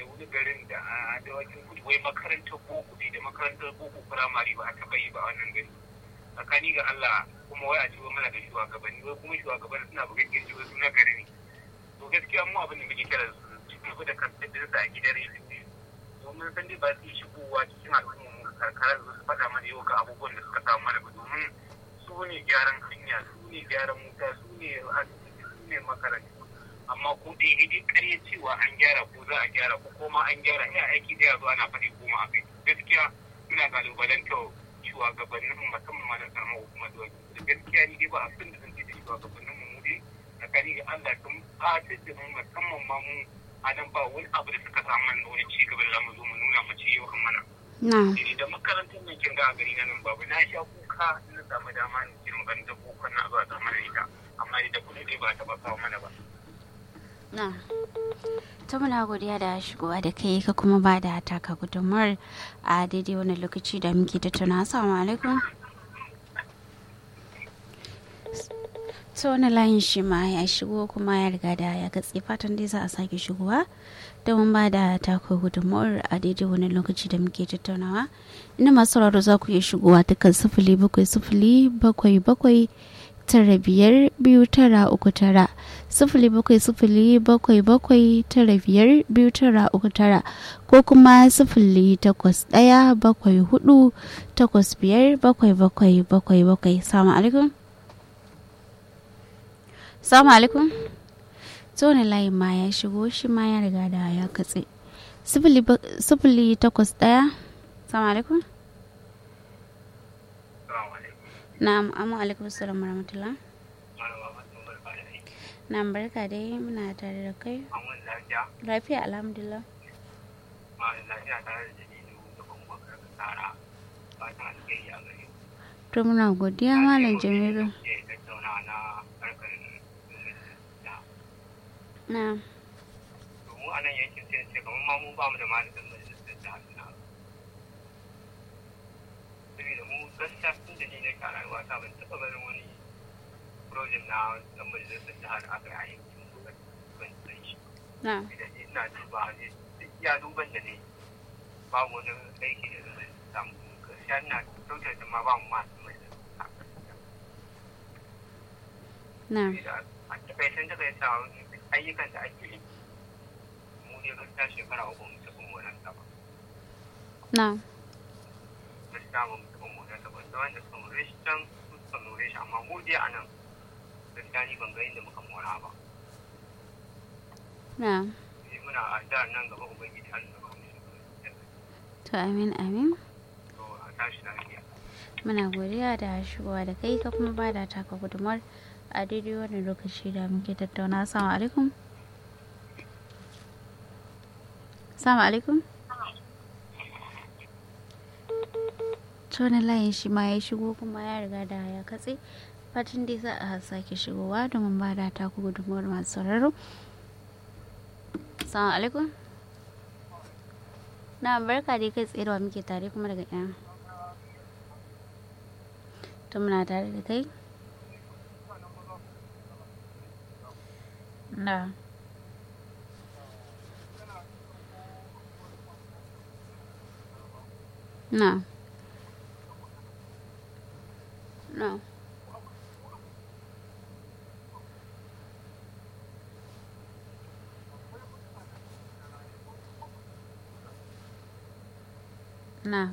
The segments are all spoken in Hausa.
wani garin da a dawakin kudu wai makarantar boko ne da makarantar boko firamare ba a taɓa yi ba a wannan gari tsakani ga Allah kuma wai a ce mana da shugabanni wai kuma shugabanni suna bugan kirji wai suna gari ne to gaskiya mu abin da muke kira su cikin da kantar da a gidan rediyo domin san dai ba su yi shigowa cikin al'umma mu karkara su faɗa mana yau ga abubuwan da suka samu mana ba domin su ne gyaran hanya su ne gyaran wuta su ne asibiti su ne makarantu amma ko dai dai ƙarya cewa an gyara ko za a gyara ko kuma an gyara ya aiki da yazo ana faɗi goma a kai gaskiya ina kalubalanta shugabannin musamman ma na karamar hukumar da gaskiya ni dai ba abin da zan ce da shugabannin mu dai tsakani ga Allah sun fatar da mu musamman ma mu a nan ba wani abu da suka samu mana wani ci gaba da zamu zo mu nuna mace yau kan mana. Ni da makarantar nan kin ga a gari na nan babu na sha kuka na samu dama ni ce makarantar boko na zuwa ta mana ita amma da kuɗi dai ba ta ba kawo mana ba. Na. ta muna godiya da shigowa da kai ka kuma ba da taka gudunmuwar a daidai wani lokaci da muke tattauna assalamu alaikum ta wani layin shi ma ya shigo kuma ya riga da ya gatse fatan dai za a sake shigowa domin ba da taka gudunmuwar a daidai wani lokaci da muke tattaunawa ina masu sauraro za ku iya shigowa dukkan sifili bakwai sifili bakwai bakwai tara biyar biyu tara uku tara sifili bakwai sifili bakwai bakwai tara biyar biyu tara uku tara ko kuma sifili takwas ɗaya bakwai hudu takwas biyar bakwai bakwai bakwai bakwai salamu alaikum salamu alaikum tsohon layin ma ya shigo shi ma ya riga da ya katse sifili takwas ɗaya salamu alaikum Na'am, amma alaikum salam warahmatullah. Na'am barka dai muna tare da kai. Lafiya alhamdulillah. To muna godiya malam Jamilu. Na'am. Mu a nan yankin sai ce kamar ma mu ba mu da malamin majalisar jihar na. Saboda mu gaskiya tun da ni ne ka rayuwa ta ban taɓa ganin wani project na ɗan majalisar jihar aka yi a yankin mu ban san shi. Na'am. Idan ina duba ne duk iya duban da ne babu wani aiki da zai samu gaskiya ina kyautar da ma ba mu masu majalisar Na'am. a takaicen takaita ayyukan da ake yi mu ne gaskiya shekara uku mu tafi moran ba Na'am. gaskiya ba mu tafi moran ba da wanda suka more shi can su suka more shi amma mu dai a nan gaskiya ni ban ga inda muka mora ba Na'am. ni muna a jihar nan gaba ubangiji har da ba mu shi To amin amin. to a tashi lafiya Muna godiya da shigowa da kai ka kuma ba da taka gudumar a daidai wannan lokaci da muke tattauna. Assalamu alaikum. Assalamu alaikum. Tona layin shi ma ya shigo kuma ya riga da ya katse. Fatan dai za a sake shigowa domin ba da taku gudunmuwar masu sauraro. Assalamu alaikum. Na barka dai kai tserewa muke tare kuma daga ina. To muna tare da kai. Na. Na. Na. Na.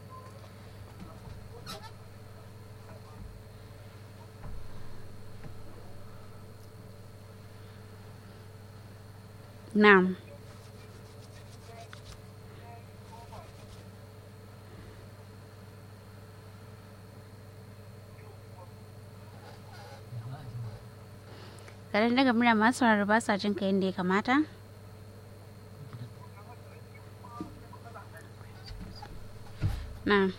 Na'am. Garin daga murya masu sauraro ba sa jin ka yadda ya kamata? Na.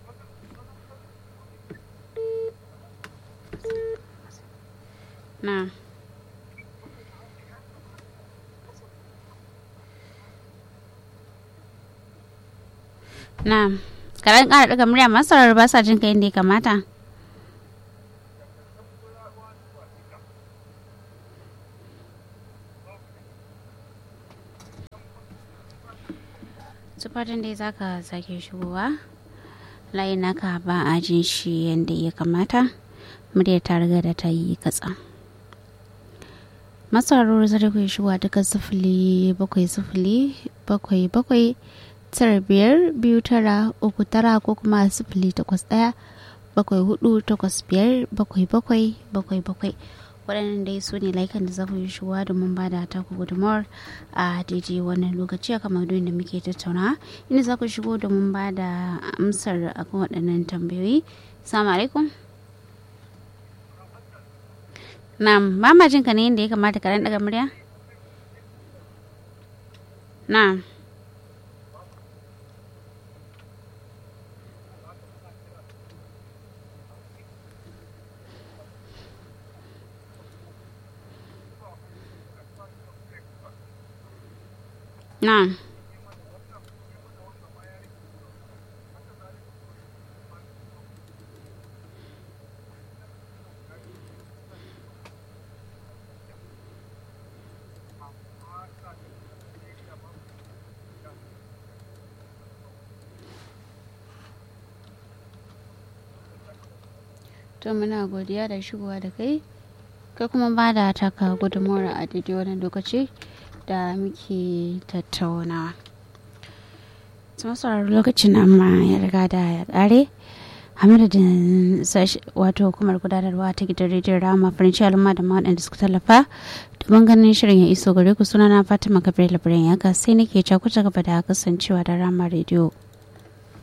Na. Na. Karan ƙara daga murya masu sauraro ba sa jin ka yadda ya kamata? su fatan dai za ka sake shigowa layin naka ba a jin shi yadda ya kamata murya ta riga da ta yi katsa masarar zai ku shigowa duka sifili bakwai sifili bakwai bakwai tara biyar biyu tara uku tara ko kuma sifili takwas ɗaya bakwai hudu takwas biyar bakwai bakwai bakwai bakwai waɗannan dai su ne laikan da za ku yi shuwa domin ba da taku gudunmawar a daidai wannan lokaci a kamar da muke tattauna inda za ku shigo domin ba da amsar akan waɗannan tambayoyi salamu alaikum na'am ba ma jin ka ne yadda ya kamata ka daga murya na'am Na'am. To muna godiya da shigowa da kai, kai kuma ba da taka gudunmawar a daidai wani lokaci. da muke tattaunawa sauraro lokacin amma ya riga da ya kare a madadin wato hukumar gudanarwa ta gidan rediyon rama farinci al'umma da waɗanda suka tallafa domin ganin shirin ya iso gare ku sunana fatima gabriel labarin ya ga sai nake cakuta gaba da kasancewa da rama rediyo